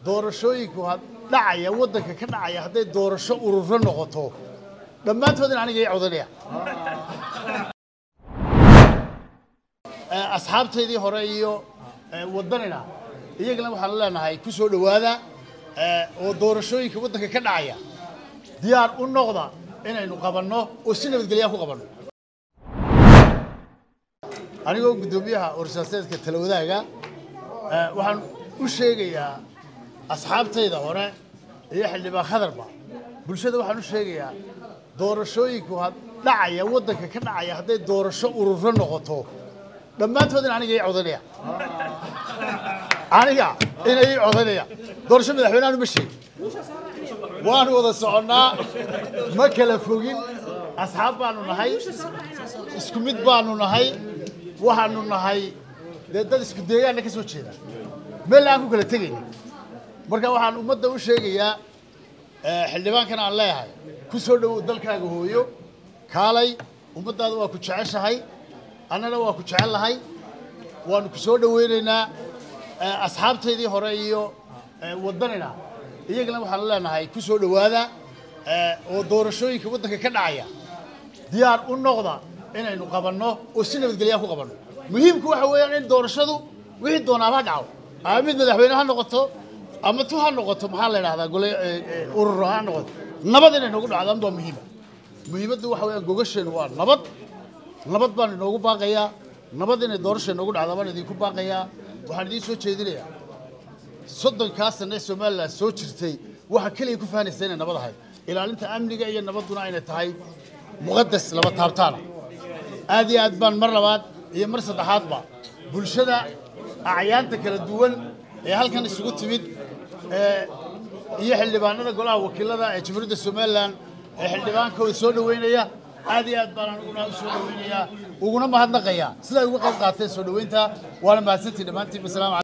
doorashooyinku had dhacaya waddanka ka dhacaya hadday doorasho ururo noqoto dhammaantood in aniga ii codanaya asxaabtaydii hore iyo waddanina iyagana waxaan leenahay ku soo dhowaada oo doorashooyinka waddanka ka dhacaya diyaar u noqda inaynu qabanno oo si nabadgelyaa ku qabanno anigoo guddoomiyaha warsaaseedka talawadaaga waxaan u sheegayaa asxaabtayda hore iyo xildhibaan khadarba bulshada waxaan u sheegayaa doorashooyinku had dhacaya waddanka ka dhacaya hadday doorasho ururo noqoto dhammaantood in aniga ii codanaya aniga ina ii codanaya doorasho madaxweynehan uma sheegin waanu wada soconnaa ma kala fogin asxaab baanu nahay isku mid baanu nahay waxaanu nahay dee dad isku deegaanna ka soo jeeda meel aan ku kala tegayna marka waxaan ummadda u sheegayaa xildhibaankan aan leeyahay ku soo dhowow dalkaaga hooyo kaalay ummaddaada waa ku jeceshahay annana waa ku jecel lahay waanu ku soo dhoweynaynaa asxaabtaydii hore iyo waddanina iyagana waxaan leenahay ku soo dhowaada oo doorashooyinka waddanka ka dhacaya diyaar u noqda inaynu qabanno oo si nabadgelyaa ku qabanno muhiimku waxa weeyaan in doorashadu wixii doonaaba ha dhaco ama mid madaxweyne ha noqoto ama tu ha noqoto maxaa la idhahdaa gole ururo ha noqoto nabad inay noogu dhacdo ama waa muhiima muhiimaddu waxa weeyaan gogasheenu waa nabad nabad baan inoogu baaqayaa nabad inay doorasha inoogu dhacda baan idinku baaqayaa waxaan idiin soo jeedinayaa soddonkaa sane ee somalilan soo jirtay waxa keliya ku fahanaysa inay nabad ahayd ilaalinta amniga iyo nabadduna inay tahay muqadas laba taabtaana aad iyo aad baan mar labaad iyo mar saddexaadba bulshada acyaanta kala duwan ee halkan isugu timid iyo xildhibaanada golaha wakiilada ee jamhuuriyadda somalilan ee xildhibaankooda soo dhoweynaya aad iyo aad baan aniguna u soo dhoweynayaa uguna mahadnaqayaa siday uga qayb qaateen soo dhoweynta waana mahadsantii dhammaantiin wasalaamu